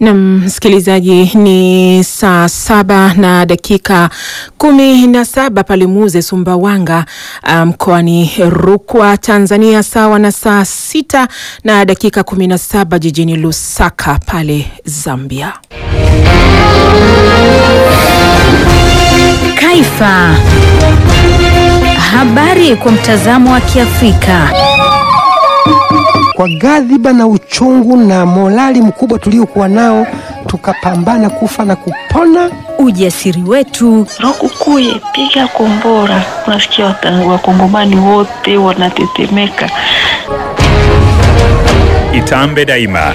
Na msikilizaji, ni saa saba na dakika kumi na saba pale Muze Sumbawanga mkoani um, Rukwa Tanzania, sawa na saa sita na dakika kumi na saba jijini Lusaka pale Zambia. Kaifa, habari kwa mtazamo wa Kiafrika. Kwa ghadhiba na uchungu na morali mkubwa tuliokuwa nao, tukapambana kufa na kupona. Ujasiri wetu, Rokukuye, piga kombora. Unasikia wakongomani wote wanatetemeka. Itambe daima.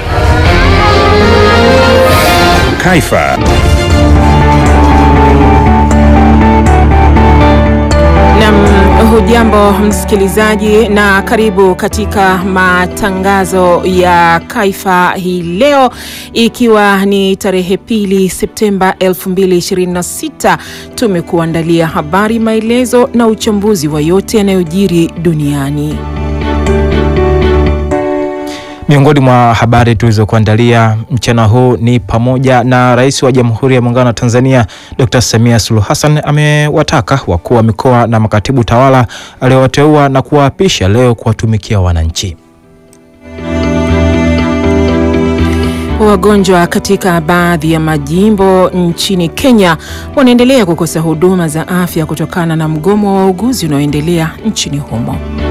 Kaifa. Nam, hujambo msikilizaji, na karibu katika matangazo ya Kaifa hii leo, ikiwa ni tarehe pili Septemba 2026. Tumekuandalia habari, maelezo na uchambuzi wa yote yanayojiri duniani. Miongoni mwa habari tulizokuandalia mchana huu ni pamoja na Rais wa Jamhuri ya Muungano wa Tanzania Dr. Samia Suluhu Hassan amewataka wakuu wa mikoa na makatibu tawala aliowateua na kuwaapisha leo kuwatumikia wananchi. Wagonjwa katika baadhi ya majimbo nchini Kenya wanaendelea kukosa huduma za afya kutokana na mgomo wa wauguzi unaoendelea nchini humo.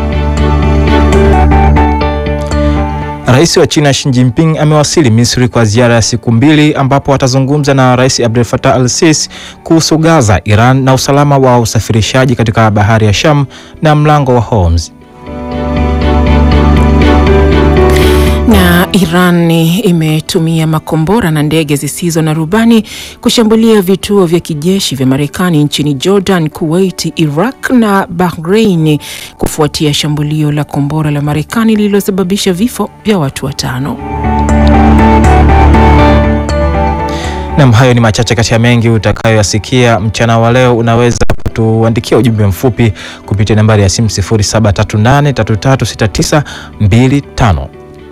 Rais wa China Xi Jinping amewasili Misri kwa ziara ya siku mbili ambapo atazungumza na Rais Abdel Fattah al-Sisi kuhusu Gaza, Iran na usalama wa usafirishaji katika bahari ya Sham na mlango wa Hormuz. Na Iran imetumia makombora na ndege zisizo na rubani kushambulia vituo vya kijeshi vya Marekani nchini Jordan, Kuwait, Iraq na Bahrain kufuatia shambulio la kombora la Marekani lililosababisha vifo vya watu watano. Nam, hayo ni machache kati ya mengi utakayoyasikia mchana wa leo. Unaweza kutuandikia ujumbe mfupi kupitia nambari ya simu 0738336925.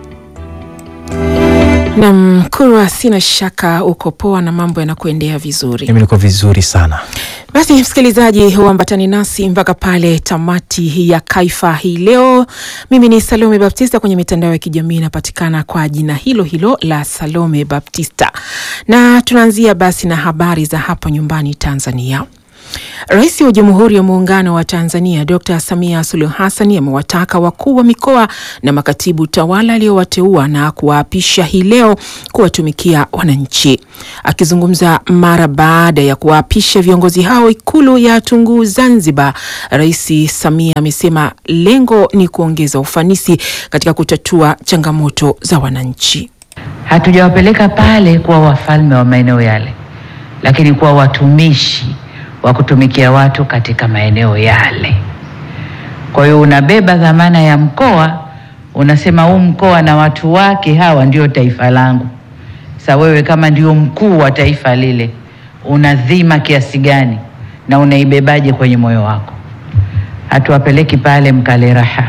Nam Kurwa, sina shaka uko poa na mambo yanakuendea vizuri. Mimi niko vizuri sana. Basi msikilizaji, huambatani nasi mpaka pale tamati ya Kaifa hii leo. Mimi ni Salome Baptista, kwenye mitandao ya kijamii inapatikana kwa jina hilo hilo la Salome Baptista, na tunaanzia basi na habari za hapa nyumbani Tanzania. Rais wa Jamhuri ya Muungano wa Tanzania Dr. Samia Suluhu Hassan amewataka wakuu wa mikoa na makatibu tawala aliyowateua na kuwaapisha hii leo kuwatumikia wananchi. Akizungumza mara baada ya kuwaapisha viongozi hao Ikulu ya Tunguu Zanzibar, Rais Samia amesema lengo ni kuongeza ufanisi katika kutatua changamoto za wananchi. Hatujawapeleka pale kuwa wafalme wa maeneo yale, lakini kuwa watumishi wa kutumikia watu katika maeneo yale. Kwa hiyo unabeba dhamana ya mkoa, unasema huu mkoa na watu wake hawa ndio taifa langu. Sasa wewe kama ndio mkuu wa taifa lile, una dhima kiasi gani na unaibebaje kwenye moyo wako? Hatuwapeleki pale mkale raha,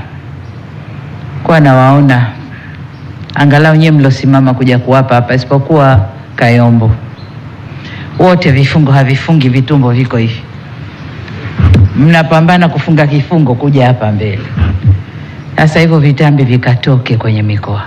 kwa nawaona angalau nyewe mlosimama kuja kuwapa hapa, isipokuwa Kayombo wote vifungo havifungi, vitumbo viko hivi, mnapambana kufunga kifungo kuja hapa mbele. Sasa hivyo vitambi vikatoke kwenye mikoa,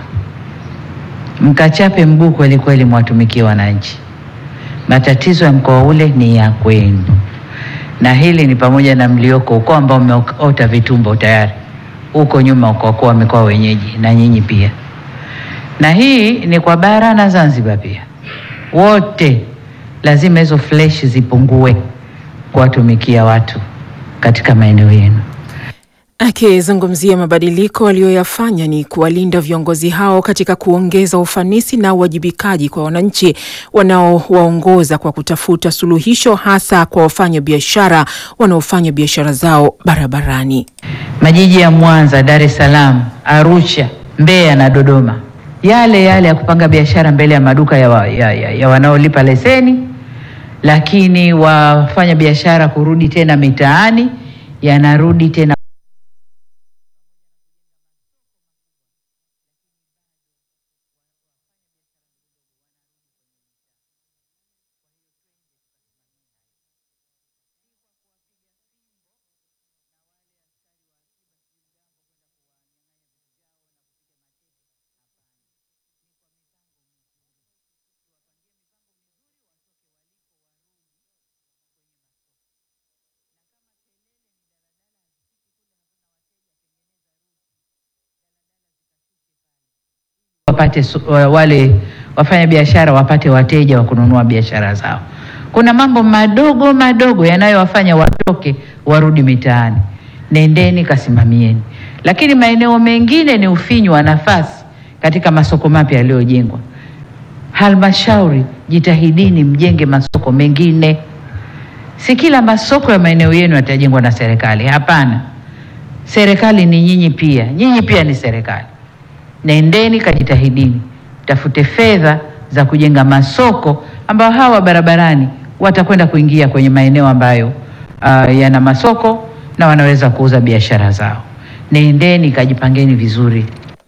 mkachape mguu kweli kweli, mwatumikie wananchi. Matatizo ya mkoa ule ni ya kwenu, na hili ni pamoja na mlioko huko ambao umeota vitumbo tayari huko nyuma, ukokuwa mikoa wenyeji na nyinyi pia, na hii ni kwa bara na Zanzibar pia, wote lazima hizo fleshi zipungue kuwatumikia watu katika maeneo yenu. Akizungumzia mabadiliko aliyoyafanya ni kuwalinda viongozi hao katika kuongeza ufanisi na uwajibikaji kwa wananchi wanaowaongoza kwa kutafuta suluhisho hasa kwa wafanya biashara wanaofanya biashara zao barabarani. Majiji ya Mwanza, Dar es Salaam, Arusha, Mbeya na Dodoma, yale yale ya kupanga biashara mbele ya maduka ya, wa, ya, ya, ya wanaolipa leseni, lakini wafanya biashara kurudi tena mitaani, yanarudi tena wapate su- wa- wale wafanya biashara wapate wateja wa kununua biashara zao. Kuna mambo madogo madogo yanayowafanya watoke warudi mitaani. Nendeni kasimamieni, lakini maeneo mengine ni ufinyu wa nafasi katika masoko mapya yaliyojengwa. Halmashauri, jitahidini mjenge masoko mengine. Si kila masoko ya maeneo yenu yatajengwa na serikali, hapana. Serikali ni nyinyi pia, nyinyi pia ni serikali. Nendeni kajitahidini, tafute fedha za kujenga masoko ambayo hawa barabarani watakwenda kuingia kwenye maeneo ambayo uh, yana masoko na wanaweza kuuza biashara zao. Nendeni kajipangeni vizuri.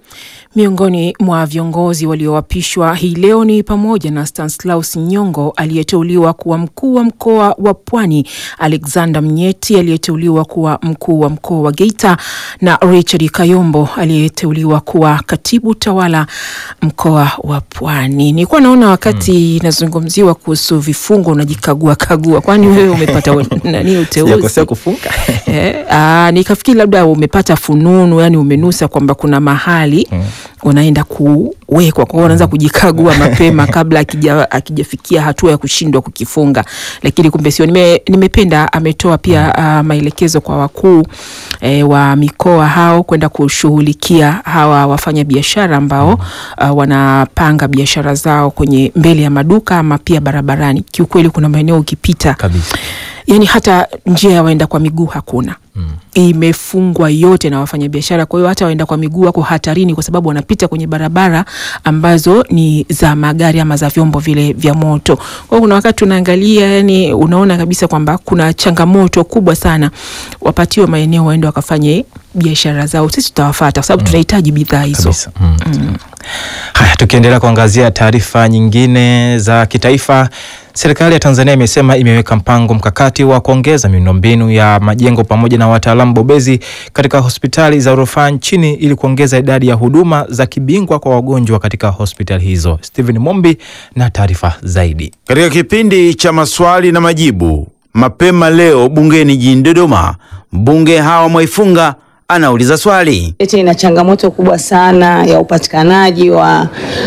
Miongoni mwa viongozi walioapishwa hii leo ni pamoja na Stanislaus Nyongo aliyeteuliwa kuwa mkuu wa mkoa wa Pwani, Alexander Mnyeti aliyeteuliwa kuwa mkuu wa mkoa wa Geita na Richard Kayombo aliyeteuliwa kuwa katibu tawala mkoa wa Pwani. Nilikuwa naona wakati inazungumziwa kuhusu vifungo unajikagua kagua, kwani wewe umepata nani uteuzi? Sijakosea kufunga. Eh, aa, nikafikiri labda umepata fununu, yani umenusa kwamba kuna mahali unaenda kuwekwa, kwa hiyo unaanza kujikagua mapema kabla akija akijafikia hatua ya kushindwa kukifunga, lakini kumbe sio. Nime, nimependa ametoa pia uh, maelekezo kwa wakuu eh, wa mikoa hao kwenda kushughulikia hawa wafanya biashara ambao uh, wanapanga biashara zao kwenye mbele ya maduka ama pia barabarani. Kiukweli kuna maeneo ukipita Kabisa. yani hata njia ya waenda kwa miguu hakuna mm. imefungwa yote na wafanyabiashara. Kwa hiyo hata waenda kwa miguu wako hatarini, kwa sababu wanapita kwenye barabara ambazo ni za magari ama za vyombo vile vya moto. Kwa hiyo kuna wakati unaangalia, yani unaona kabisa kwamba kuna changamoto kubwa sana, wapatiwe maeneo waende wakafanye biashara zao. Sisi tutawafata kwa sababu tunahitaji bidhaa hizo. Kabisa. Mm. Haya, tukiendelea kuangazia taarifa nyingine za kitaifa, serikali ya Tanzania imesema imeweka mpango mkakati wa kuongeza miundombinu ya majengo pamoja na wataalamu bobezi katika hospitali za rufaa nchini ili kuongeza idadi ya huduma za kibingwa kwa wagonjwa katika hospitali hizo. Stephen Mombi na taarifa zaidi. Katika kipindi cha maswali na majibu mapema leo bungeni jijini Dodoma, mbunge Hawa Mwaifunga anauliza swali. Ete ina changamoto kubwa sana ya upatikanaji wa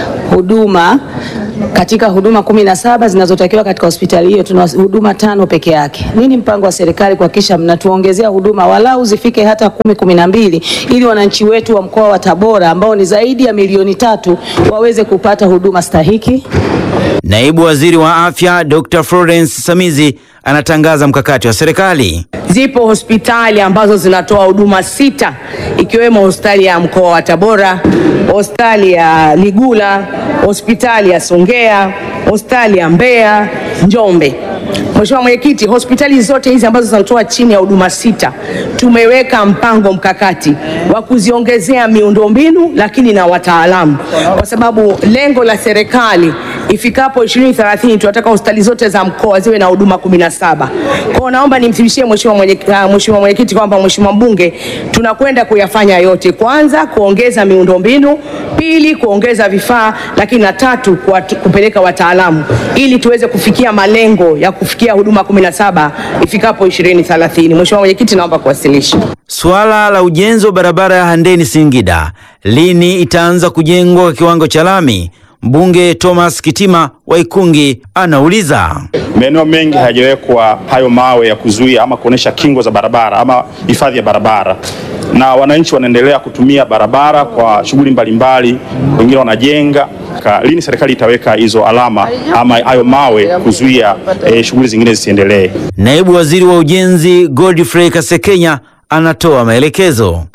huduma. Katika huduma kumi na saba zinazotakiwa katika hospitali hiyo tuna huduma tano peke yake. Nini mpango wa serikali kuhakikisha mnatuongezea huduma walau zifike hata kumi kumi na mbili ili wananchi wetu wa mkoa wa Tabora ambao ni zaidi ya milioni tatu waweze kupata huduma stahiki? Naibu Waziri wa Afya Dr. Florence Samizi anatangaza mkakati wa serikali. Zipo hospitali ambazo zinatoa huduma sita ikiwemo hospitali ya mkoa wa Tabora, hospitali ya Ligula, hospitali ya Songea, hospitali ya Mbeya, Njombe. Mheshimiwa Mwenyekiti, hospitali zote hizi ambazo zinatoa chini ya huduma sita tumeweka mpango mkakati wa kuziongezea miundombinu lakini na wataalamu, kwa sababu lengo la serikali ifikapo 2030 tunataka hospitali zote za mkoa ziwe na huduma 17. Kwa hiyo naomba nimthibitishie Mheshimiwa Mwenyekiti Mheshimiwa Mwenyekiti kwamba Mheshimiwa mbunge tunakwenda kuyafanya yote. Kwanza kuongeza miundombinu, pili kuongeza vifaa, lakini na tatu kuwat- kupeleka wataalamu ili tuweze kufikia malengo ya kufikia huduma 17 ifikapo 2030. Mheshimiwa Mwenyekiti, naomba kuwasilisha. Suala la ujenzi wa barabara ya Handeni Singida lini itaanza kujengwa kwa kiwango cha lami? Mbunge Thomas Kitima wa Ikungi anauliza. Maeneo mengi hayajawekwa hayo mawe ya kuzuia ama kuonesha kingo za barabara ama hifadhi ya barabara, na wananchi wanaendelea kutumia barabara kwa shughuli mbalimbali, wengine wanajenga. Ka- Lini serikali itaweka hizo alama ama hayo mawe kuzuia eh, shughuli zingine zisiendelee? Naibu Waziri wa Ujenzi Godfrey Kasekenya anatoa maelekezo.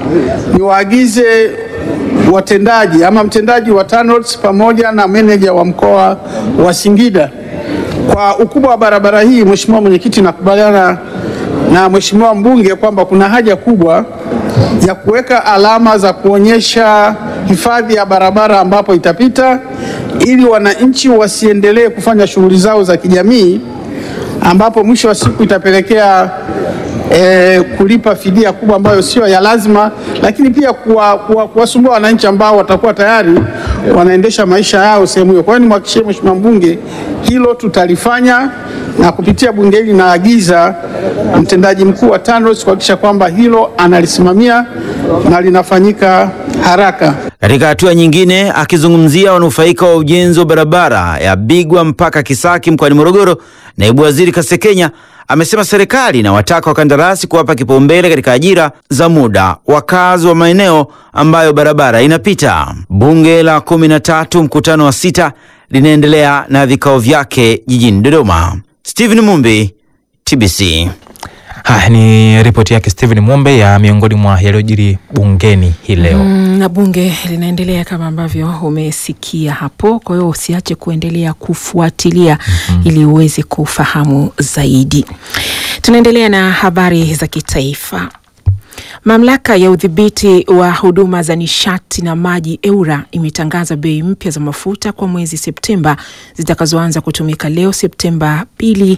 niwaagize watendaji ama mtendaji wa TANROADS pamoja na meneja wa mkoa wa Singida kwa ukubwa wa barabara hii. Mheshimiwa Mwenyekiti, nakubaliana na Mheshimiwa mbunge kwamba kuna haja kubwa ya kuweka alama za kuonyesha hifadhi ya barabara ambapo itapita ili wananchi wasiendelee kufanya shughuli zao za kijamii ambapo mwisho wa siku itapelekea eh, kulipa fidia kubwa ambayo sio ya lazima, lakini pia kuwasumbua kuwa, kuwasumbua wananchi ambao watakuwa tayari wanaendesha maisha yao sehemu hiyo. Kwa hiyo nimhakikishie Mheshimiwa mbunge hilo tutalifanya, na kupitia bunge hili naagiza mtendaji mkuu wa TANROADS kuhakikisha kwamba hilo analisimamia na linafanyika haraka. Katika hatua nyingine, akizungumzia wanufaika wa ujenzi wa barabara ya Bigwa mpaka Kisaki mkoani Morogoro, naibu waziri Kasekenya amesema serikali inawataka wakandarasi kuwapa kipaumbele katika ajira za muda wakazi wa maeneo ambayo barabara inapita. Bunge la kumi na tatu mkutano wa sita linaendelea na vikao vyake jijini Dodoma. Stephen Mumbi, TBC. Haya ni ripoti yake Stephen Mwombe ya miongoni mwa yaliyojiri bungeni hii leo. Mm, na bunge linaendelea kama ambavyo umesikia hapo. Kwa hiyo usiache kuendelea kufuatilia ili uweze kufahamu zaidi. Tunaendelea na habari za kitaifa. Mamlaka ya udhibiti wa huduma za nishati na maji EWURA imetangaza bei mpya za mafuta kwa mwezi Septemba zitakazoanza kutumika leo Septemba 2,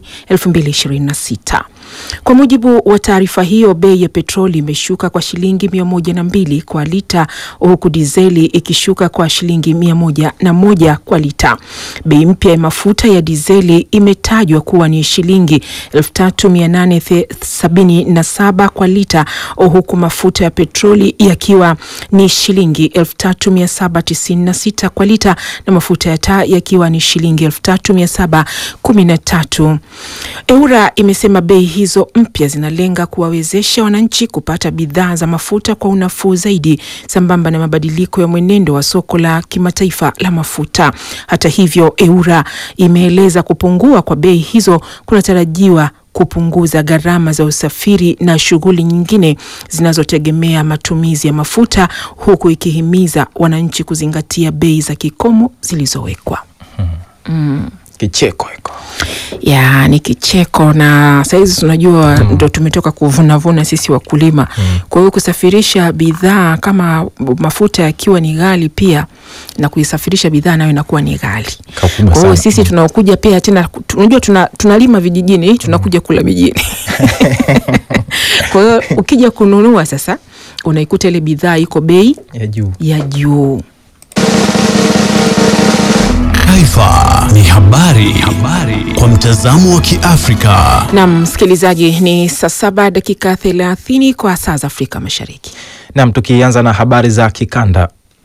2026. Kwa mujibu wa taarifa hiyo, bei ya petroli imeshuka kwa shilingi mia moja na mbili kwa lita huku dizeli ikishuka kwa shilingi mia moja na moja kwa lita. Bei mpya ya mafuta ya dizeli imetajwa kuwa ni shilingi elfu tatu mia nane sabini na saba kwa lita huku mafuta ya petroli yakiwa ni shilingi elfu tatu mia saba tisini na sita kwa lita na mafuta ya taa yakiwa ni shilingi elfu tatu mia saba kumi na tatu. EWURA imesema bei hizo mpya zinalenga kuwawezesha wananchi kupata bidhaa za mafuta kwa unafuu zaidi sambamba na mabadiliko ya mwenendo wa soko la kimataifa la mafuta. Hata hivyo, EWURA imeeleza kupungua kwa bei hizo kunatarajiwa kupunguza gharama za usafiri na shughuli nyingine zinazotegemea matumizi ya mafuta huku ikihimiza wananchi kuzingatia bei za kikomo zilizowekwa. Mm. Kicheko hiko. Ya, ni kicheko na sahizi tunajua ndo tumetoka kuvunavuna sisi wakulima. Kwa hiyo kusafirisha bidhaa kama mafuta yakiwa ni ghali pia na kuisafirisha bidhaa nayo inakuwa ni ghali. Kakubwa Kwa hiyo sana. sisi tunaokuja pia tena unajua tuna, tunalima vijijini tunakuja kula mijini. Kwa hiyo ukija kununua sasa unaikuta ile bidhaa iko bei ya juu ya juu. Taifa ni habari, habari kwa mtazamo wa Kiafrika. Naam, msikilizaji, ni saa saba dakika thelathini kwa saa za Afrika Mashariki. Nam, tukianza na habari za kikanda.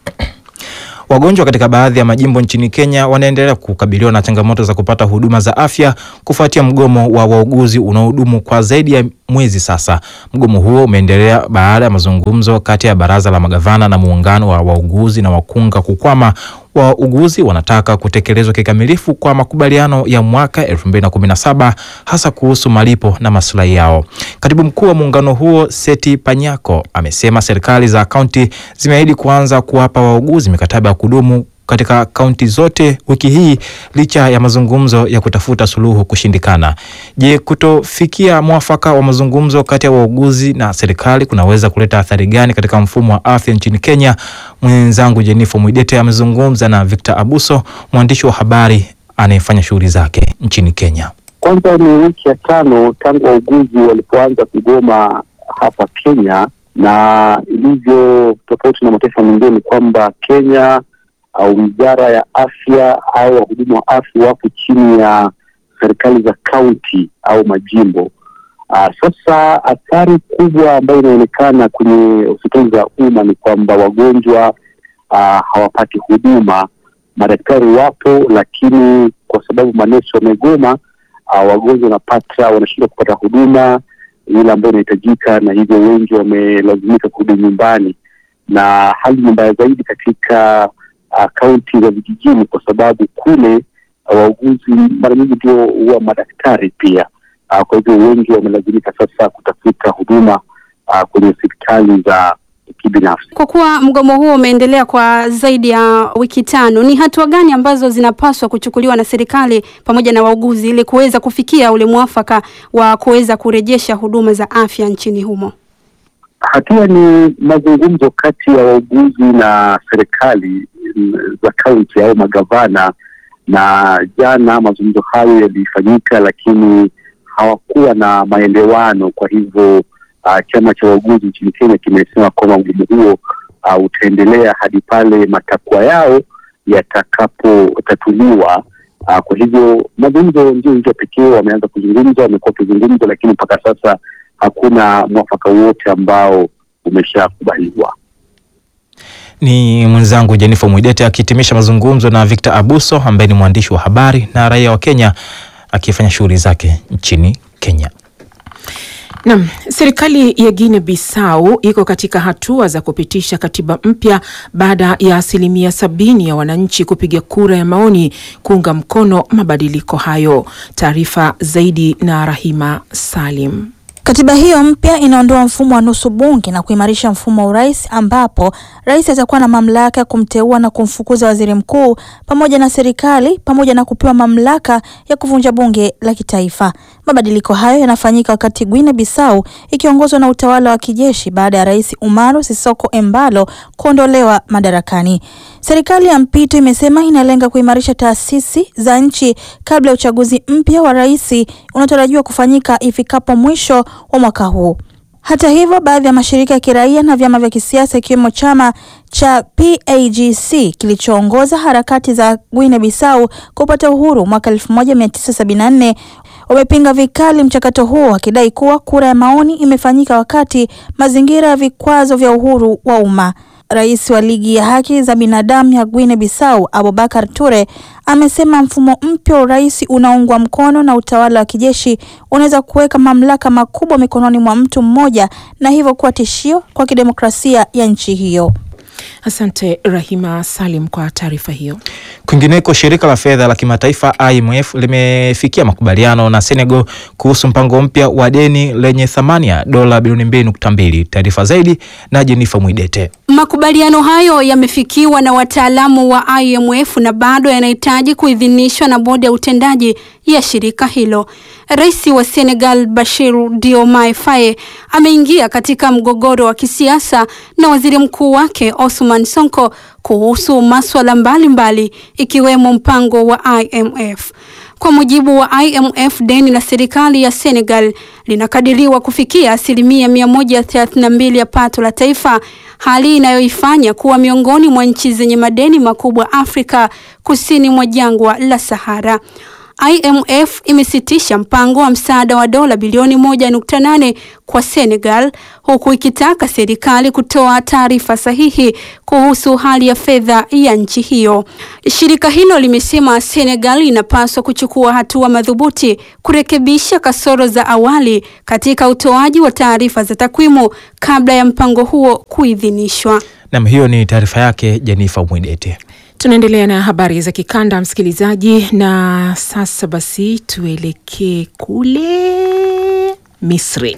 Wagonjwa katika baadhi ya majimbo nchini Kenya wanaendelea kukabiliwa na changamoto za kupata huduma za afya kufuatia mgomo wa wauguzi unaohudumu kwa zaidi ya mwezi sasa. Mgomo huo umeendelea baada ya mazungumzo kati ya baraza la magavana na muungano wa wauguzi na wakunga kukwama. Wauguzi wanataka kutekelezwa kikamilifu kwa makubaliano ya mwaka 2017 hasa kuhusu malipo na maslahi yao. Katibu mkuu wa muungano huo Seti Panyako amesema serikali za kaunti zimeahidi kuanza kuwapa wauguzi mikataba ya kudumu katika kaunti zote wiki hii licha ya mazungumzo ya kutafuta suluhu kushindikana. Je, kutofikia mwafaka wa mazungumzo kati ya wauguzi na serikali kunaweza kuleta athari gani katika mfumo wa afya nchini Kenya? Mwenzangu Jennifer Mwidete amezungumza na Victor Abuso, mwandishi wa habari anayefanya shughuli zake nchini Kenya. Kwanza ni wiki ya tano tangu wauguzi walipoanza kugoma hapa Kenya, na ilivyo tofauti na mataifa mengine kwamba Kenya au wizara ya afya au wahudumu wa afya wapo chini ya serikali za kaunti au majimbo. Aa, sasa athari kubwa ambayo inaonekana kwenye hospitali za umma ni kwamba wagonjwa aa, hawapati huduma. Madaktari wapo, lakini kwa sababu manesi wamegoma, aa, wagonjwa wanapata wanashindwa kupata huduma ile ambayo inahitajika, na hivyo wengi wamelazimika kurudi nyumbani, na hali ni mbaya zaidi katika uh, kaunti za vijijini kwa sababu kule uh, wauguzi mara nyingi ndio huwa madaktari pia. Uh, kwa hivyo wengi wamelazimika sasa kutafuta huduma uh, kwenye hospitali za kibinafsi. Kwa kuwa mgomo huo umeendelea kwa zaidi ya wiki tano, ni hatua gani ambazo zinapaswa kuchukuliwa na serikali pamoja na wauguzi ili kuweza kufikia ule mwafaka wa kuweza kurejesha huduma za afya nchini humo? Hatua ni mazungumzo kati ya wauguzi na serikali mm, za kaunti au magavana, na jana mazungumzo hayo yalifanyika, lakini hawakuwa na maelewano. Kwa hivyo uh, chama cha wauguzi nchini Kenya kimesema kwamba mgomo huo uh, utaendelea hadi pale matakwa yao yatakapotatuliwa. Uh, kwa hivyo mazungumzo ndio njia pekee, wameanza kuzungumza, wamekuwa wakizungumza, lakini mpaka sasa hakuna mwafaka wote ambao umeshakubaliwa. Ni mwenzangu Jennifer Mwidete akihitimisha mazungumzo na Victor Abuso ambaye ni mwandishi wa habari na raia wa Kenya akifanya shughuli zake nchini Kenya. Naam, serikali ya Guinea Bissau iko katika hatua za kupitisha katiba mpya baada ya asilimia sabini ya wananchi kupiga kura ya maoni kuunga mkono mabadiliko hayo. Taarifa zaidi na Rahima Salim. Katiba hiyo mpya inaondoa mfumo wa nusu bunge na kuimarisha mfumo wa urais ambapo rais atakuwa na mamlaka ya kumteua na kumfukuza waziri mkuu pamoja na serikali pamoja na kupewa mamlaka ya kuvunja bunge la kitaifa. Mabadiliko hayo yanafanyika wakati Guinea Bissau ikiongozwa na utawala wa kijeshi baada ya Rais Umaru Sisoko Embalo kuondolewa madarakani. Serikali ya mpito imesema inalenga kuimarisha taasisi za nchi kabla ya uchaguzi mpya wa rais unaotarajiwa kufanyika ifikapo mwisho wa mwaka huu. Hata hivyo, baadhi ya mashirika ya kiraia na vyama vya kisiasa ikiwemo chama cha PAGC kilichoongoza harakati za Guinea Bissau kupata uhuru mwaka 1974 wamepinga vikali mchakato huo wakidai kuwa kura ya maoni imefanyika wakati mazingira ya vikwazo vya uhuru wa umma. Rais wa Ligi ya Haki za Binadamu ya Guinea Bissau, Abubakar Ture, amesema mfumo mpya wa urais unaungwa mkono na utawala wa kijeshi unaweza kuweka mamlaka makubwa mikononi mwa mtu mmoja na hivyo kuwa tishio kwa kidemokrasia ya nchi hiyo. Asante Rahima Salim kwa taarifa hiyo. Kwingineko, shirika la fedha la kimataifa IMF limefikia makubaliano na Senegal kuhusu mpango mpya wa deni lenye thamani ya dola bilioni 2.2. Taarifa zaidi na Jenifa Mwidete. Makubaliano hayo yamefikiwa na wataalamu wa IMF na bado yanahitaji kuidhinishwa na bodi ya utendaji ya shirika hilo. Rais wa Senegal Bashir Diomaye Faye ameingia katika mgogoro wa kisiasa na waziri mkuu wake Ousmane Sonko kuhusu masuala mbalimbali ikiwemo mpango wa IMF. Kwa mujibu wa IMF, deni la serikali ya Senegal linakadiriwa kufikia asilimia 132 ya pato la taifa, hali inayoifanya kuwa miongoni mwa nchi zenye madeni makubwa Afrika kusini mwa jangwa la Sahara. IMF imesitisha mpango wa msaada wa dola bilioni moja nukta nane kwa Senegal huku ikitaka serikali kutoa taarifa sahihi kuhusu hali ya fedha ya nchi hiyo. Shirika hilo limesema Senegal inapaswa kuchukua hatua madhubuti kurekebisha kasoro za awali katika utoaji wa taarifa za takwimu kabla ya mpango huo kuidhinishwa. Nam, hiyo ni taarifa yake Jenifa Mwidete. Tunaendelea na habari za kikanda, msikilizaji, na sasa basi tuelekee kule Misri.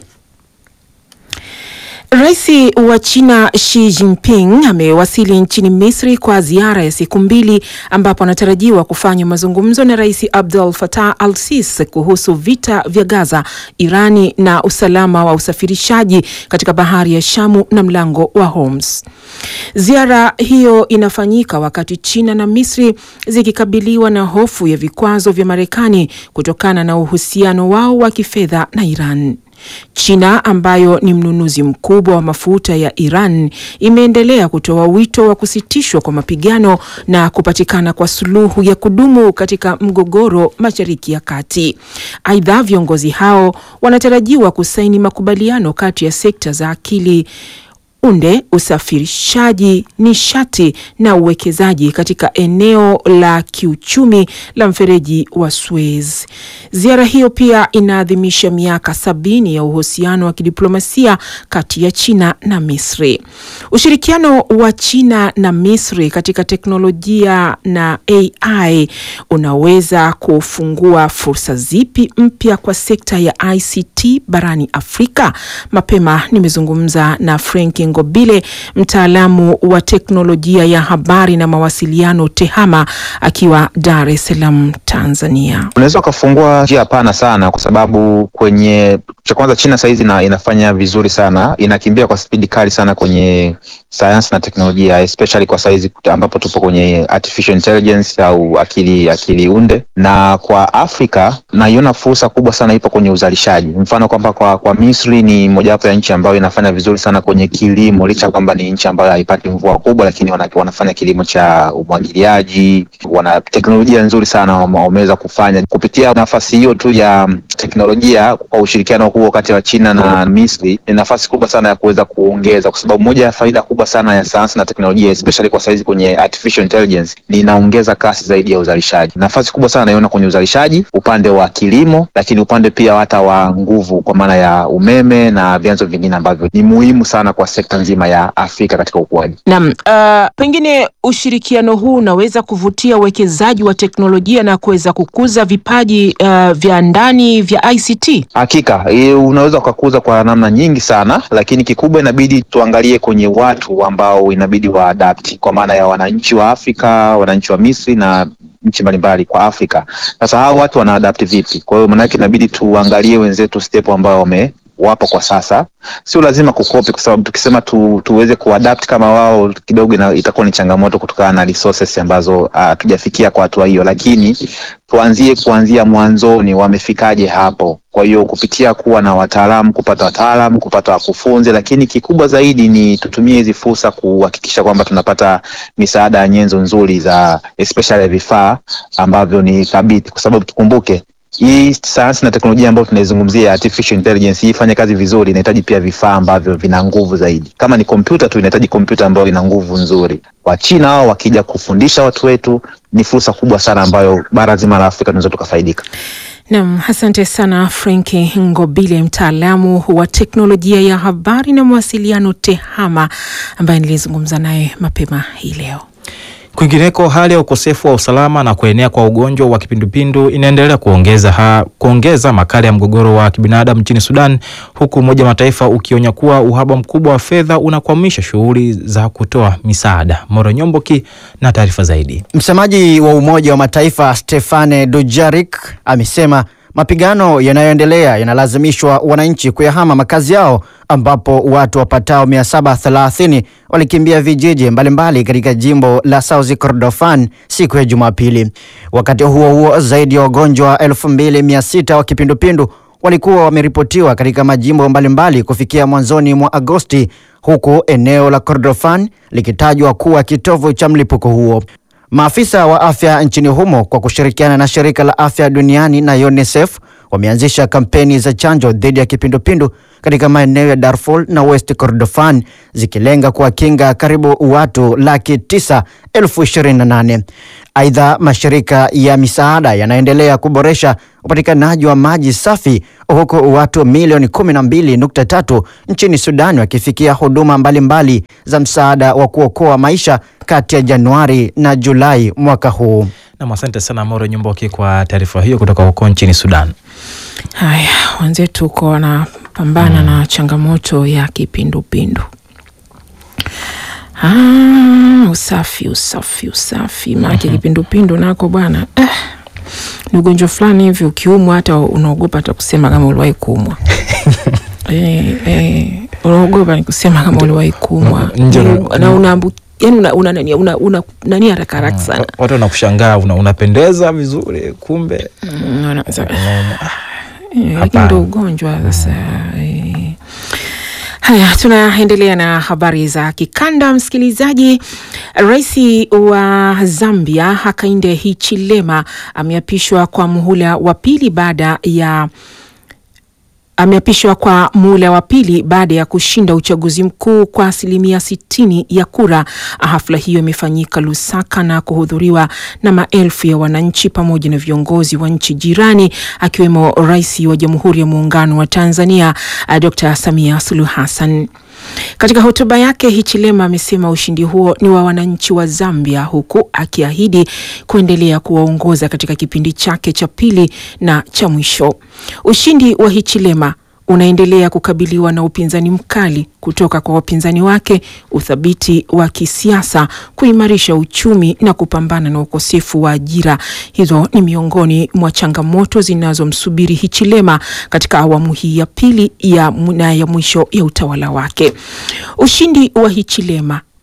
Rais wa China Xi Jinping amewasili nchini Misri kwa ziara ya siku mbili ambapo anatarajiwa kufanya mazungumzo na Rais Abdel Fattah al-Sisi kuhusu vita vya Gaza, Irani na usalama wa usafirishaji katika bahari ya Shamu na mlango wa Hormuz. Ziara hiyo inafanyika wakati China na Misri zikikabiliwa na hofu ya vikwazo vya Marekani kutokana na uhusiano wao wa kifedha na Iran. China ambayo ni mnunuzi mkubwa wa mafuta ya Iran imeendelea kutoa wito wa kusitishwa kwa mapigano na kupatikana kwa suluhu ya kudumu katika mgogoro Mashariki ya Kati. Aidha, viongozi hao wanatarajiwa kusaini makubaliano kati ya sekta za akili unde, usafirishaji, nishati na uwekezaji katika eneo la kiuchumi la mfereji wa Suez. Ziara hiyo pia inaadhimisha miaka sabini ya uhusiano wa kidiplomasia kati ya China na Misri. Ushirikiano wa China na Misri katika teknolojia na AI unaweza kufungua fursa zipi mpya kwa sekta ya ICT barani Afrika? Mapema nimezungumza na Frank Ngobile, mtaalamu wa teknolojia ya habari na mawasiliano TEHAMA, akiwa Dar es Salaam, Tanzania. Unaweza ukafungua njia pana sana, kwa sababu kwenye cha kwanza, China saizi ina, inafanya vizuri sana, inakimbia kwa spidi kali sana kwenye sayansi na teknolojia, especially kwa saizi ambapo tupo kwenye artificial intelligence au akili akili unde, na kwa Afrika naiona fursa kubwa sana ipo kwenye uzalishaji. Mfano kwamba kwa, kwa Misri ni mojawapo ya nchi ambayo inafanya vizuri sana kwenye kilimo kilimo, licha ya kwamba ni nchi ambayo haipati mvua kubwa, lakini wana, wanafanya kilimo cha umwagiliaji. Wana teknolojia nzuri sana wame- wameweza kufanya kupitia nafasi hiyo tu ya teknolojia. Kwa ushirikiano huo kati ya China na Misri, ni nafasi kubwa sana ya kuweza kuongeza, kwa sababu moja ya faida kubwa sana ya sayansi na teknolojia especially kwa saizi kwenye artificial intelligence ni inaongeza kasi zaidi ya uzalishaji. Nafasi kubwa sana naiona kwenye uzalishaji, upande wa kilimo, lakini upande pia hata wa nguvu, kwa maana ya umeme na vyanzo vingine ambavyo ni muhimu sana kwa sekta nzima ya Afrika katika ukuaji. Naam, uh, pengine ushirikiano huu unaweza kuvutia uwekezaji wa teknolojia na kuweza kukuza vipaji uh, vya ndani vya ICT. Hakika e, unaweza ukakuza kwa namna nyingi sana, lakini kikubwa inabidi tuangalie kwenye watu ambao inabidi waadapti, kwa maana ya wananchi wa Afrika, wananchi wa Misri na nchi mbalimbali kwa Afrika. Sasa hao watu wanaadapti vipi? Kwa hiyo maanake inabidi tuangalie wenzetu step ambao wame wapo kwa sasa. Sio lazima kukopi, kwa sababu tukisema tu, tuweze kuadapt kama wao kidogo ina, itakuwa ni changamoto kutokana na resources ambazo hatujafikia kwa hatua hiyo, lakini tuanzie kuanzia mwanzoni, wamefikaje hapo. Kwa hiyo kupitia kuwa na wataalamu, kupata wataalamu, kupata wakufunzi, lakini kikubwa zaidi ni tutumie hizi fursa kuhakikisha kwamba tunapata misaada ya nyenzo nzuri za especially vifaa ambavyo ni thabiti, kwa sababu tukumbuke hii sayansi na teknolojia ambayo tunaizungumzia artificial intelligence hii ifanye kazi vizuri, inahitaji pia vifaa ambavyo vina nguvu zaidi. Kama ni kompyuta tu, inahitaji kompyuta ambayo ina nguvu nzuri. Wachina hao wakija kufundisha watu wetu, ni fursa kubwa sana ambayo bara zima la Afrika tunaweza tukafaidika. Naam, asante sana Frenki Ngobile, mtaalamu wa teknolojia ya habari na mawasiliano TEHAMA, ambaye nilizungumza naye mapema hii leo. Kwingineko, hali ya ukosefu wa usalama na kuenea kwa ugonjwa wa kipindupindu inaendelea kuongeza, ha, kuongeza makali ya mgogoro wa kibinadamu nchini Sudan, huku Umoja wa Mataifa ukionya kuwa uhaba mkubwa wa fedha unakwamisha shughuli za kutoa misaada. Moro Nyomboki na taarifa zaidi. Msemaji wa Umoja wa Mataifa Stefane Dujarric amesema mapigano yanayoendelea yanalazimishwa wananchi kuyahama makazi yao ambapo watu wapatao 730 walikimbia vijiji mbalimbali katika jimbo la South Kordofan siku ya Jumapili. Wakati huo huo, zaidi ya wagonjwa 2600 wa kipindupindu walikuwa wameripotiwa katika majimbo mbalimbali kufikia mwanzoni mwa Agosti, huku eneo la Kordofan likitajwa kuwa kitovu cha mlipuko huo. Maafisa wa afya nchini humo kwa kushirikiana na shirika la afya duniani na UNICEF wameanzisha kampeni za chanjo dhidi ya kipindupindu katika maeneo ya Darfur na West Kordofan zikilenga kuwakinga karibu watu laki tisa elfu ishirini na nane. Aidha, mashirika ya misaada yanaendelea kuboresha upatikanaji wa maji safi huku watu milioni 12.3 nchini Sudan wakifikia huduma mbalimbali za msaada wa kuokoa maisha kati ya Januari na Julai mwaka huu. Nam, asante sana Moro Nyomboki kwa taarifa hiyo kutoka huko nchini Sudan. Haya, wenzetu huko wanapambana na changamoto ya kipindupindu. Ah, usafi usafi usafi, maanake kipindupindu nako bwana eh, ni ugonjwa fulani hivi, ukiumwa hata unaogopa hata kusema kama uliwahi kuumwa eh, eh, unaogopa ni kusema kama uliwahi kuumwa Nje Ni- una- na unaambu yani una, una, nani una, una nani haraka haraka sana Watu wanakushangaa una, unapendeza vizuri kumbe Mm, wana- sa- unauma. Eh, lakini Hapana. ndo ugonjwa sasa. eh. Haya, tunaendelea na habari za kikanda, msikilizaji. Rais wa Zambia Hakainde Hichilema ameapishwa kwa muhula wa pili baada ya ameapishwa kwa muhula wa pili baada ya kushinda uchaguzi mkuu kwa asilimia sitini ya kura. Hafla hiyo imefanyika Lusaka na kuhudhuriwa na maelfu ya wananchi pamoja na viongozi wa nchi jirani akiwemo Rais wa Jamhuri ya Muungano wa Tanzania uh, Dr. Samia Suluhu Hassan. Katika hotuba yake Hichilema amesema ushindi huo ni wa wananchi wa Zambia, huku akiahidi kuendelea kuwaongoza katika kipindi chake cha pili na cha mwisho. Ushindi wa Hichilema unaendelea kukabiliwa na upinzani mkali kutoka kwa wapinzani wake, uthabiti wa kisiasa, kuimarisha uchumi na kupambana na ukosefu wa ajira. Hizo ni miongoni mwa changamoto zinazomsubiri Hichilema katika awamu hii ya pili ya, na ya mwisho ya utawala wake. Ushindi wa Hichilema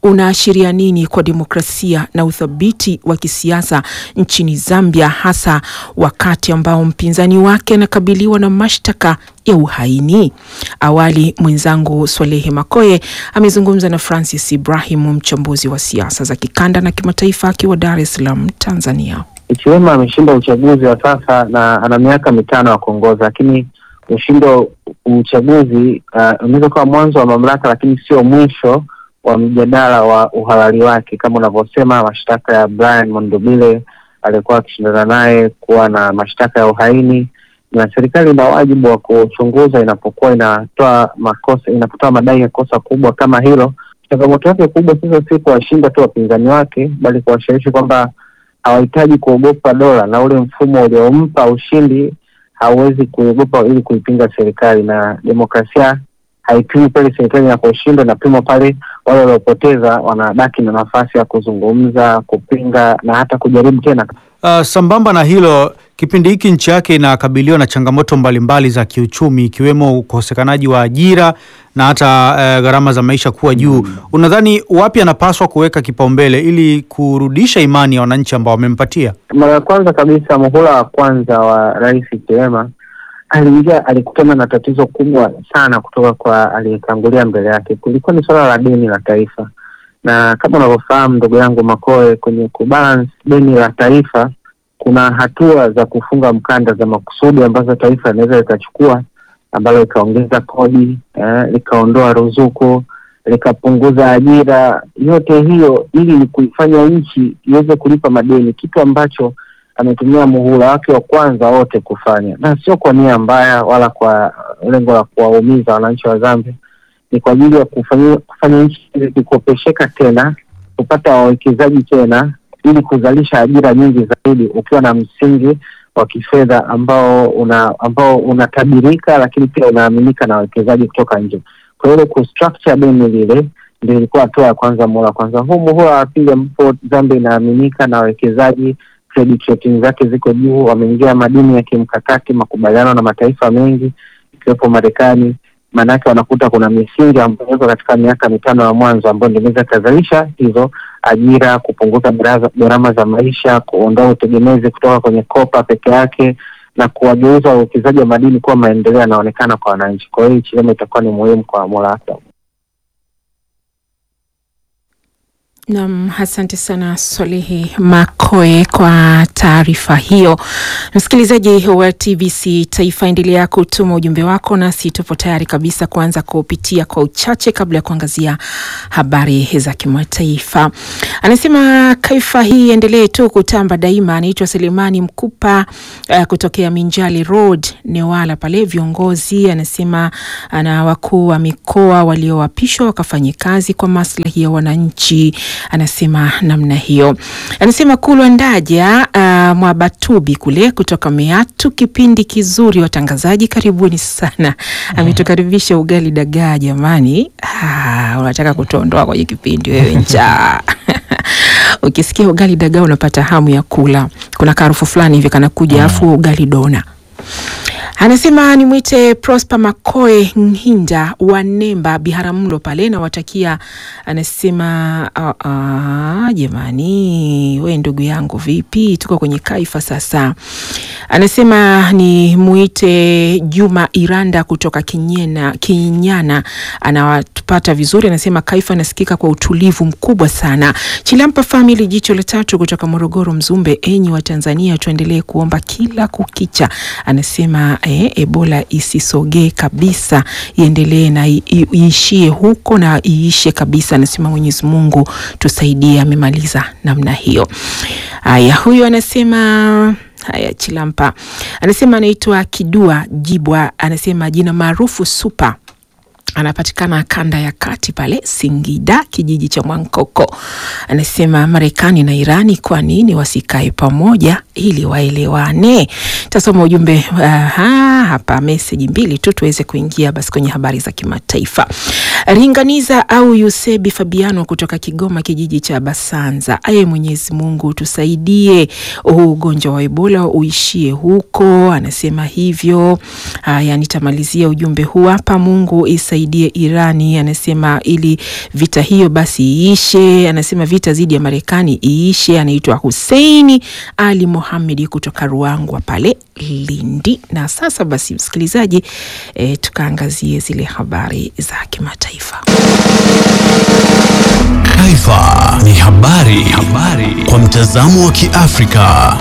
unaashiria nini kwa demokrasia na uthabiti wa kisiasa nchini Zambia, hasa wakati ambao mpinzani wake anakabiliwa na mashtaka ya uhaini? Awali mwenzangu Swalehe Makoye amezungumza na Francis Ibrahim, mchambuzi wa siasa za kikanda na kimataifa, akiwa Dar es Salaam, Tanzania. Ikiwemo ameshinda uchaguzi wa sasa na ana miaka mitano ya kuongoza, lakini ushindo uchaguzi uh, unaweza kuwa mwanzo wa mamlaka, lakini sio mwisho wa mjadala wa uhalali wake, kama unavyosema mashtaka ya Brian Mondobile aliyekuwa akishindana naye kuwa na mashtaka ya uhaini, na serikali ina wajibu wa kuchunguza inapokuwa inatoa makosa, inapotoa madai ya kosa kubwa kama hilo. Changamoto yake kubwa sasa si kuwashinda tu wapinzani wake, bali kuwashawishi kwamba hawahitaji kuogopa dola na ule mfumo uliompa ushindi hauwezi kuogopa ili kuipinga serikali, na demokrasia haipimi pale serikali inaposhinda, inapimwa pale wale waliopoteza wanabaki na nafasi ya kuzungumza, kupinga na hata kujaribu tena. Uh, sambamba na hilo, kipindi hiki nchi yake inakabiliwa na changamoto mbalimbali za kiuchumi ikiwemo ukosekanaji wa ajira na hata uh, gharama za maisha kuwa juu. Unadhani wapi anapaswa kuweka kipaumbele ili kurudisha imani ya wananchi ambao wamempatia? Mara ya kwanza kabisa, muhula wa kwanza wa Rais Chadema aliingia, alikutana na tatizo kubwa sana kutoka kwa aliyetangulia mbele yake. Kulikuwa ni suala la deni la taifa, na kama unavyofahamu ndugu yangu Makoe, kwenye kubalance deni la taifa kuna hatua za kufunga mkanda za makusudi ambazo taifa linaweza likachukua, ambalo likaongeza kodi eh, likaondoa ruzuku, likapunguza ajira. Yote hiyo ili ni kuifanya nchi iweze kulipa madeni, kitu ambacho ametumia muhula wake wa kwanza wote kufanya, na sio kwa nia mbaya wala kwa lengo la kuwaumiza wananchi wa Zambia. Ni kwa ajili ya kufanya, kufanya nchi ikikopesheka tena, kupata wawekezaji tena, ili kuzalisha ajira nyingi zaidi, ukiwa na msingi wa kifedha ambao una ambao unatabirika, lakini pia unaaminika na wawekezaji kutoka nje. Kwa hiyo kustructure deni lile ndio ilikuwa hatua ya kwanza, muhula wa kwanza. Huu muhula wa pili ambapo Zambia inaaminika na wawekezaji credit rating zake ziko juu, wameingia madini ya kimkakati, makubaliano na mataifa mengi ikiwepo Marekani. Maanake wanakuta kuna misingi ambayo iko katika miaka mitano ya mwanzo ambayo ndio inaweza ikazalisha hizo ajira, kupunguza gharama za maisha, kuondoa utegemezi kutoka kwenye kopa peke yake na kuwageuza wawekezaji wa madini kuwa maendeleo yanaonekana kwa wananchi. Kwa hiyo Chadema itakuwa ni muhimu kwa Molata. Nam, asante sana Swalehe Makoe kwa taarifa hiyo. Msikilizaji wa TBC Taifa, endelea kutuma ujumbe wako, nasi tupo tayari kabisa kuanza kupitia kwa uchache kabla ya kuangazia habari za kimataifa. Anasema kaifa hii endelee tu kutamba daima. Anaitwa Selemani Mkupa uh, kutokea Minjali Road Newala pale. Viongozi anasema ana wakuu wa mikoa walioapishwa wakafanye kazi kwa maslahi ya wananchi anasema namna hiyo. Anasema Kulwa Ndaja uh, Mwabatubi kule kutoka Meatu, kipindi kizuri watangazaji, karibuni sana. Ametukaribisha ugali dagaa, jamani. Ah, unataka kutuondoa kwenye kipindi wewe, njaa ukisikia ugali dagaa unapata hamu ya kula. Kuna karufu fulani hivi kanakuja, afu ugali dona Anasema nimwite Prosper Makoe Nhinda wa Nemba Biharamulo pale nawatakia. Anasema uh, uh, jamani, we ndugu yangu vipi? Tuko kwenye kaifa sasa. Anasema ni muite Juma Iranda kutoka Kinyena, Kinyana anawatupata vizuri. Anasema kaifa inasikika kwa utulivu mkubwa sana. Chilampa Family jicho la tatu kutoka Morogoro Mzumbe, enyi wa Tanzania tuendelee kuomba kila kukicha. Anasema eh, Ebola isisogee kabisa, iendelee na iishie huko na iishe kabisa. Anasema Mwenyezi Mungu tusaidie. Amemaliza namna hiyo. Haya, huyu anasema Haya, Chilampa anasema anaitwa Kidua Jibwa, anasema jina maarufu Super anapatikana kanda ya kati pale Singida, kijiji cha Mwankoko. Anasema Marekani na Irani kwa nini wasikae pamoja ili waelewane? Tasoma ujumbe aha, hapa meseji mbili tu tuweze kuingia basi kwenye habari za kimataifa. Ringaniza au Yusebi Fabiano kutoka Kigoma, kijiji cha Basanza. Aye Mwenyezi Mungu tusaidie, huu ugonjwa wa Ebola uishie huko, anasema hivyo. Haya, nitamalizia ujumbe huu hapa. Mungu isaidie Irani, anasema ili vita hiyo basi iishe. Anasema vita dhidi ya Marekani iishe. Anaitwa Huseini Ali Mohamedi kutoka Ruangwa pale Lindi. Na sasa basi, msikilizaji, e, tukaangazie zile habari za kimataifa. Taifa ni habari, habari kwa mtazamo wa Kiafrika.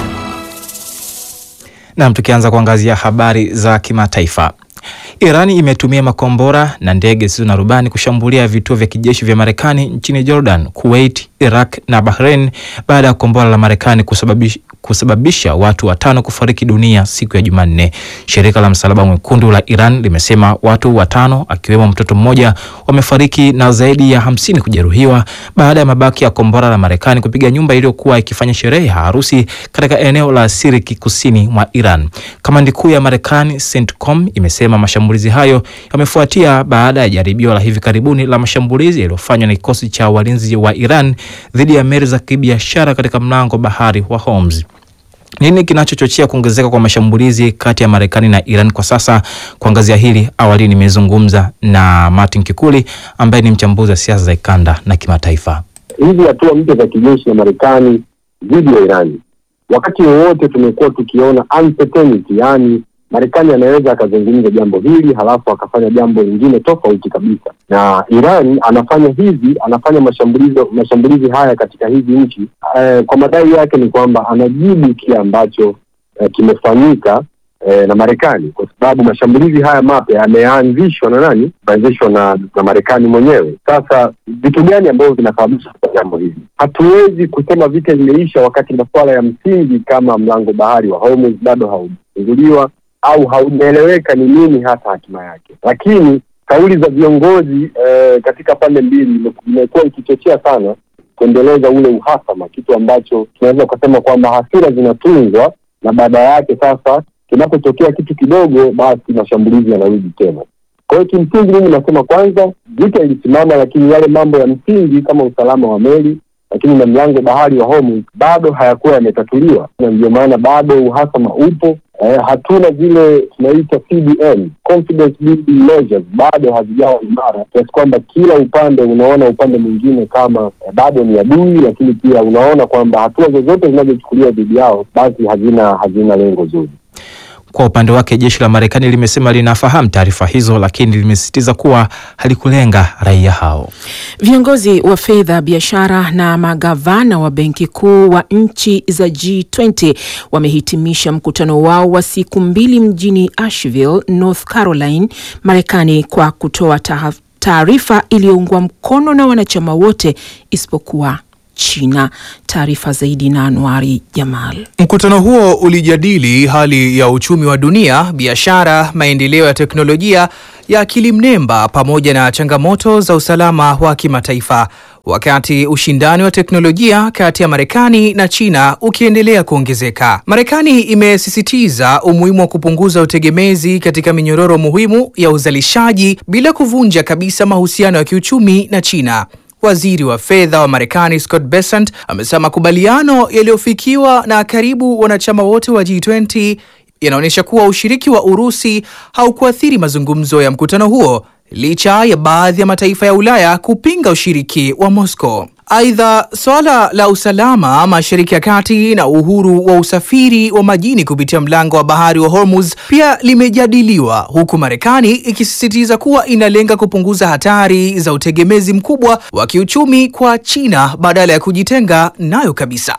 Nam, tukianza kuangazia habari za kimataifa. Irani imetumia makombora na ndege zisizo na rubani kushambulia vituo vya kijeshi vya Marekani nchini Jordan, Kuwait, Iraq na Bahrain baada ya kombora la Marekani kusababisha kusababisha watu watano kufariki dunia siku ya Jumanne. Shirika la Msalaba Mwekundu la Iran limesema watu watano akiwemo mtoto mmoja wamefariki na zaidi ya hamsini kujeruhiwa baada ya mabaki ya kombora la Marekani kupiga nyumba iliyokuwa ikifanya sherehe ya harusi katika eneo la Siriki kusini mwa Iran. Kamandi kuu ya Marekani CENTCOM imesema mashambulizi hayo yamefuatia baada ya jaribio la hivi karibuni la mashambulizi yaliyofanywa na kikosi cha walinzi wa Iran dhidi ya meli za kibiashara katika mlango bahari wa Hormuz. Nini kinachochochea kuongezeka kwa mashambulizi kati ya Marekani na Iran kwa sasa? Kuangazia hili, awali nimezungumza na Martin Kikuli ambaye ni mchambuzi wa siasa za ikanda na kimataifa. hizi hatua mpya za kijeshi ya Marekani dhidi ya Irani, wakati wowote tumekuwa tukiona uncertainty, yaani Marekani anaweza akazungumza jambo hili halafu akafanya jambo lingine tofauti kabisa, na Iran anafanya hivi, anafanya mashambulizi mashambulizi haya katika hizi nchi eh, kwa madai yake ni kwamba anajibu kile ambacho eh, kimefanyika eh, na Marekani kwa sababu mashambulizi haya mapya yameanzishwa na nani? Yameanzishwa na, na Marekani mwenyewe. Sasa vitu gani ambavyo vinasababisha jambo hili? Hatuwezi kusema vita vimeisha wakati masuala ya msingi kama mlango bahari wa Hormuz bado haujafunguliwa au haujaeleweka ni nini hasa hatima yake, lakini kauli za viongozi eh, katika pande mbili imekuwa ikichochea sana kuendeleza ule uhasama, kitu ambacho tunaweza kusema kwamba hasira zinatunzwa na baada yake sasa kinapotokea kitu kidogo, basi mashambulizi yanarudi tena. Kwa hiyo kimsingi, mimi nasema kwanza, vita ilisimama, lakini yale mambo ya msingi kama usalama wa meli, lakini na mlango bahari wa Hormuz bado hayakuwa yametatuliwa, na ndio maana bado uhasama upo. Eh, hatuna zile tunaita CBM, confidence building measures, bado hazijawa imara kiasi kwamba kila upande unaona upande mwingine kama eh, bado ni adui, lakini pia unaona kwamba hatua zozote zinazochukuliwa dhidi yao basi hazina hazina lengo zuri. Kwa upande wake jeshi la Marekani limesema linafahamu taarifa hizo, lakini limesisitiza kuwa halikulenga raia hao. Viongozi wa fedha, biashara na magavana wa benki kuu wa nchi za G20 wamehitimisha mkutano wao wa siku mbili mjini Asheville, North Carolina, Marekani kwa kutoa taarifa iliyoungwa mkono na wanachama wote isipokuwa China. Taarifa zaidi na Anuari Jamal. Mkutano huo ulijadili hali ya uchumi wa dunia, biashara, maendeleo ya teknolojia ya akili mnemba pamoja na changamoto za usalama wa kimataifa, wakati ushindani wa teknolojia kati ya Marekani na China ukiendelea kuongezeka. Marekani imesisitiza umuhimu wa kupunguza utegemezi katika minyororo muhimu ya uzalishaji bila kuvunja kabisa mahusiano ya kiuchumi na China. Waziri wa fedha wa Marekani Scott Bessent amesema makubaliano yaliyofikiwa na karibu wanachama wote wa G20 yanaonyesha kuwa ushiriki wa Urusi haukuathiri mazungumzo ya mkutano huo licha ya baadhi ya mataifa ya Ulaya kupinga ushiriki wa Moscow. Aidha, swala la usalama Mashariki ya Kati na uhuru wa usafiri wa majini kupitia mlango wa bahari wa Hormuz pia limejadiliwa, huku Marekani ikisisitiza kuwa inalenga kupunguza hatari za utegemezi mkubwa wa kiuchumi kwa China badala ya kujitenga nayo kabisa.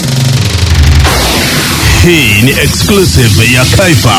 Hii ni exclusive ya Taifa.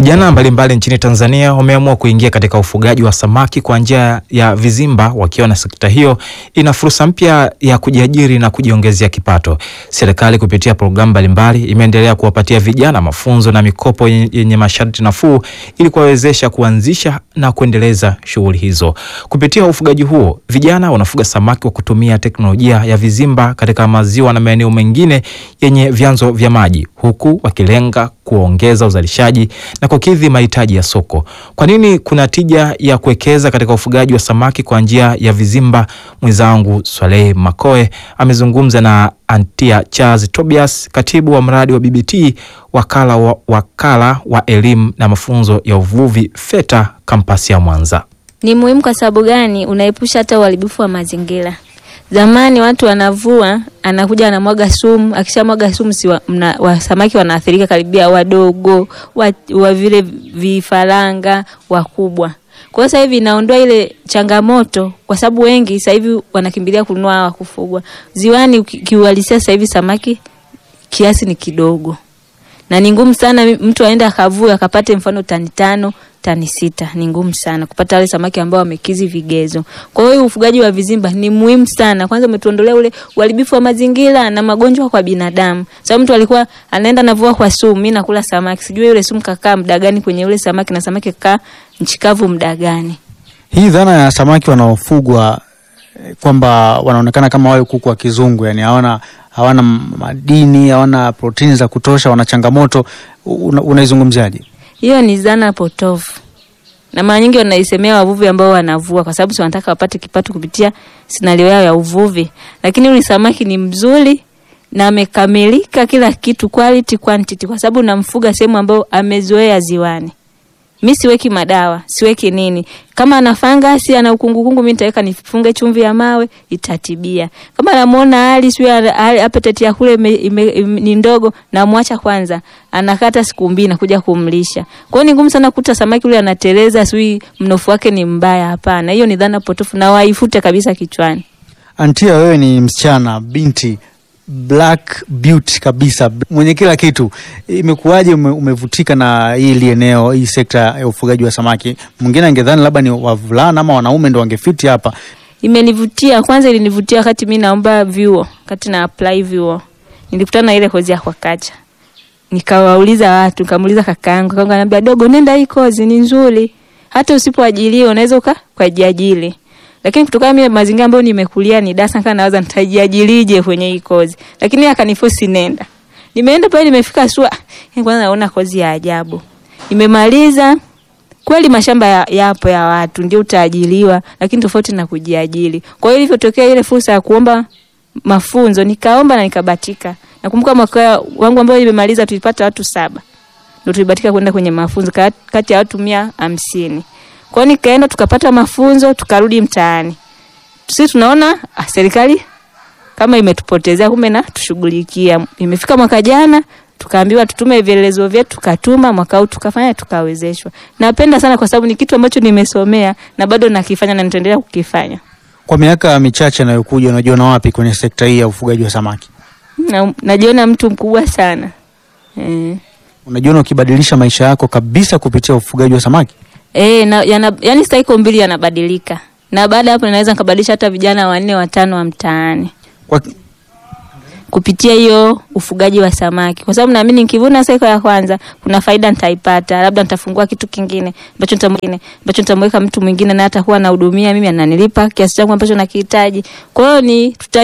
Vijana mbalimbali nchini Tanzania wameamua kuingia katika ufugaji wa samaki kwa njia ya vizimba, wakiona sekta hiyo ina fursa mpya ya kujiajiri na kujiongezea kipato. Serikali kupitia programu mbalimbali imeendelea kuwapatia vijana mafunzo na mikopo yenye yenye masharti nafuu ili kuwawezesha kuanzisha na kuendeleza shughuli hizo. Kupitia ufugaji huo, vijana wanafuga samaki kwa kutumia teknolojia ya vizimba katika maziwa na maeneo mengine yenye vyanzo vya maji, huku wakilenga kuongeza uzalishaji na kukidhi mahitaji ya soko. Kwa nini kuna tija ya kuwekeza katika ufugaji wa samaki kwa njia ya vizimba? Mwenzangu Swaleh Makoe amezungumza na Antia Charles Tobias, katibu wa mradi wa BBT, wakala wa, wakala wa elimu na mafunzo ya uvuvi FETA kampasi ya Mwanza. Ni muhimu kwa sababu gani? Unaepusha hata uharibifu wa mazingira. Zamani watu wanavua, anakuja anamwaga sumu, akishamwaga sumu si wa, mna, wa samaki wanaathirika karibia wadogo, wa, wa vile vifaranga wakubwa. Kwa hiyo sasa hivi inaondoa ile changamoto kwa sababu wengi sasa hivi wanakimbilia kununua hawa kufugwa. Ziwani uki- kiuhalisia sasa hivi samaki kiasi ni kidogo. Na ni ngumu sana mi- mtu aende akavue akapate mfano tani tano, tani sita. Ni ngumu sana kupata wale samaki ambao wamekizi vigezo. Kwa hiyo ufugaji wa vizimba ni muhimu sana. Kwanza umetuondolea ule uharibifu wa mazingira na magonjwa kwa binadamu. Sababu mtu alikuwa anaenda navua kwa sumu, mimi nakula samaki. Sijui yule sumu kakaa muda gani kwenye ule samaki na samaki kakaa nchi kavu muda gani. Hii dhana ya samaki wanaofugwa eh, kwamba wanaonekana kama wale kuku wa kizungu, yani hawana hawana madini, hawana protini za kutosha, wana changamoto, una- unaizungumziaje? Hiyo ni dhana potofu. Na mara nyingi wanaisemea wavuvi ambao wanavua kwa sababu si wanataka wapate kipato kupitia scenario yao ya uvuvi. Lakini yule samaki ni mzuri na amekamilika kila kitu quality quantity kwa sababu namfuga sehemu ambayo amezoea ziwani. Mi siweki madawa, siweki nini. Kama ana fangasi, ana ukungukungu, mimi nitaweka nifunge chumvi ya mawe, itatibia. Kama namuona hali sio hali appetite ya kule ime- ime- ime- ni ndogo, namwacha kwanza. Anakata siku mbili na kuja kumlisha. Kwa hiyo ni ngumu sana kuta samaki yule anateleza, sui mnofu wake ni mbaya. Hapana, hiyo ni dhana potofu na waifute kabisa kichwani. Antia, wewe ni msichana binti black beauty kabisa mwenye kila kitu, imekuwaje ume, umevutika na hili eneo hii sekta ya ufugaji wa samaki? Mwingine angedhani labda ni wavulana ama wanaume ndo wangefiti hapa. Imenivutia kwanza, ilinivutia wakati mi naomba vyuo, wakati na apply vyuo, nilikutana na ile kozi ya kwakacha, nikawauliza watu, nikamuuliza kaka yangu, kaka yangu ananiambia dogo, nenda hii kozi ni nzuri, hata usipoajiliwa unaweza uka kujiajiri. Lakini kutokana mimi mazingira ambayo nimekulia ni dasa, kana nawaza nitajiajirije kwenye hii kozi, lakini yeye akaniforce nenda. Nimeenda pale, nimefika SUA, kwanza naona kozi ya ajabu, nimemaliza kweli mashamba ya- yapo ya watu ndio utaajiriwa, lakini tofauti na kujiajiri. Kwa hiyo ilivyotokea ile fursa ya kuomba mafunzo, nikaomba na nikabatika. Nakumbuka mwaka wangu ambao nimemaliza tulipata watu saba, ndio tulibatika kwenda kwenye mafunzo ka- kati ya watu mia hamsini. Kwa hiyo nikaenda tukapata mafunzo, tukarudi mtaani. Sisi tunaona ah, serikali kama imetupotezea, kumbe na tushughulikia. Imefika mwaka jana tukaambiwa tutume vielelezo vyetu, tukatuma. Mwaka huu tukafanya, tukawezeshwa. Napenda sana kwa sababu ni kitu ambacho nimesomea na bado nakifanya na nitaendelea kukifanya. Kwa miaka michache inayokuja, unajiona wapi kwenye sekta hii ya ufugaji wa samaki? Na, najiona mtu mkubwa sana eh. Unajiona ukibadilisha maisha yako kabisa kupitia ufugaji wa samaki? E, na, yana, yani staiko mbili yanabadilika na baada ya hapo naweza nikabadilisha hata vijana wanne watano wa mtaani Kwa- kupitia hiyo ufugaji wa samaki, kwa sababu naamini nikivuna saiko ya kwanza kuna faida nitaipata, labda nitafungua kitu kingine ambacho nitamwingine ambacho nitamweka mtu mwingine na atakuwa anahudumia mimi, ananilipa kiasi changu ambacho nakihitaji. Kwa hiyo ni tuta